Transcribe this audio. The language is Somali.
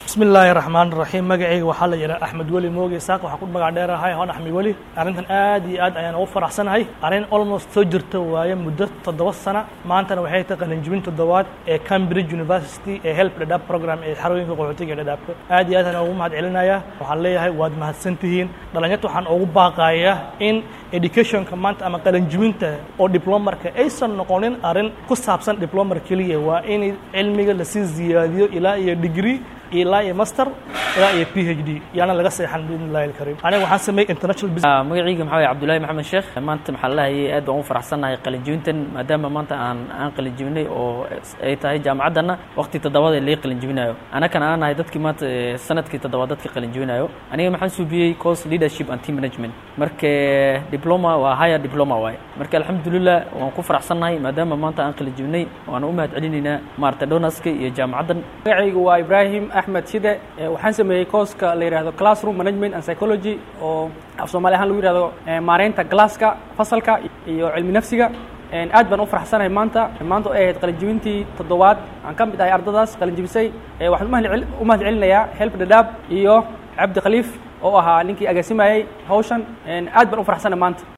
bismi illaahi raxmaan raxiim magacayga waxaa la yidhaha axmed weli mooge isaaq waxaan ku magac dheerahay hoon axmed weli arrintan aad iyo aad ayaan ugu faraxsanahay arrin almost soo jirta waaye muddo toddoba sana maantana waxay tahay qalinjibin toddobaad ee cambridge university ee help dhadhaab program ee xarooyinka qaxootiga ee dhadhaabka aad iyo aad ayaan ugu mahad celinayaa waxaan leeyahay waad mahadsan tihiin dhalinyarta waxaan ugu baaqayaa in educationka maanta ama qalinjibinta oo diplomarka aysan noqonin arrin ku saabsan diplomar keliya waa in cilmiga lasii ziyaadiyo ilaa iyo degree ilaa iyo master ilaa iyo p h d yaana laga seexan biidn illahi alkariim aniga waxaan sameeyey international business magacayga maxaa waye cabdullaahi maxamed sheekh maanta maxaa lahayay aad baan u faraxsannahay qalinjibintan maadaama maanta aan aan qalinjibinay oo ay tahay jaamacaddanna waqti toddobaad ee laga qalinjibinayo anakana aan nahay dadkii maanta sanadkii toddobaad dadka qalinjibinayo aniga maxaan suubiyey course leadership and team management marka diploma waa higher diploma waaye marka alxamdulilah waan ku faraxsannahay maadaama maanta aan qalinjibinay waan u mahad celinaynaa maarata donaska iyo jaamacaddan magacaygu waa ibrahim axmed shide waxaan sameeyey kooska la yidhahdo classroom management and psychology oo af soomaali ahaan lagu yihahdo maareynta glasska fasalka iyo cilmi nafsiga aad baan u faraxsanahay maanta maanta ay ahayd qalinjibintii toddobaad aan ka mid ahay ardadaas qalinjibisay waxaan u mahad celinayaa help dhadhaab iyo cabdi khaliif oo ahaa ninkii agaasimayey hawshan aad baan u faraxsanahay maanta